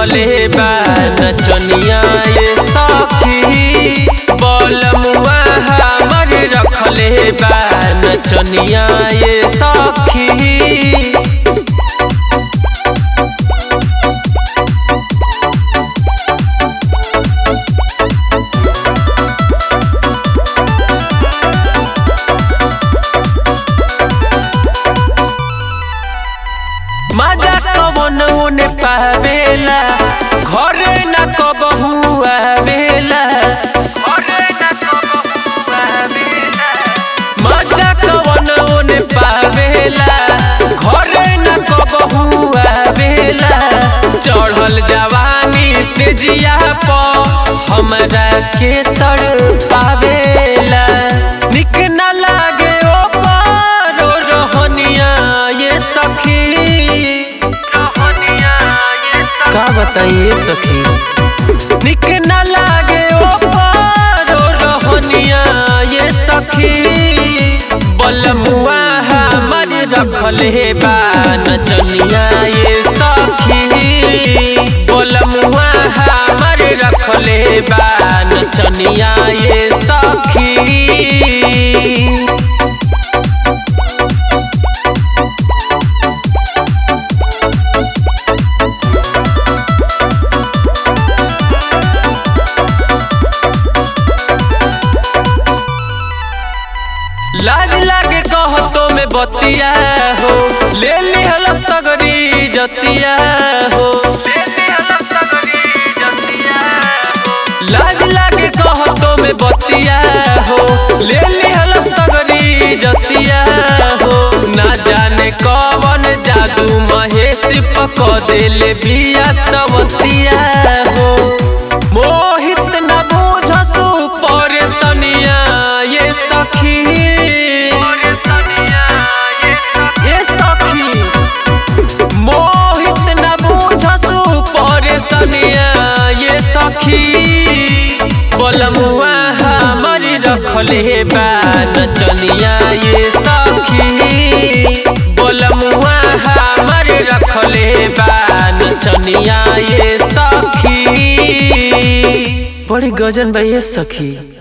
रखले बा नचनिया ये सखी बलमुआ हमर रखले बा नचनिया ये सखी मजा कवन ओने पावेला घरे न कबहू आवेला घरे न कबहू आवेला मजा कवन ओने पावेला घरे न कबहू आवेला चढ़ल जवानी से जिया प हमरा के तड़ पावेला निक न लागे ओकर रहनिया ये सखी का बताइए सखी निक न लागे ओकर रहनिया ये सखी बलमुआ हमर रखले बा नचनिया ये सखी बलमुआ हमर रखले बा नचनिया ये सखी लाज लागे कहतो में बतिया हो ले लिहल सगरी जतिया हो लाज लागे कहतो में बतिया हो ले लिहल सगरी जतिया हो ना जाने कवन जादू महेश पक देले बिया सवतिया हो मोहित न बुझसु परेशनिया ये सखी ये सखी मोहित न बुझसु परेशनिया ये सखी बलमुआ हमर रखले बा नचनिया ये सखी बलमुआ हमर रखले बा नचनिया ये सखी बड़ी गजन बा ये सखी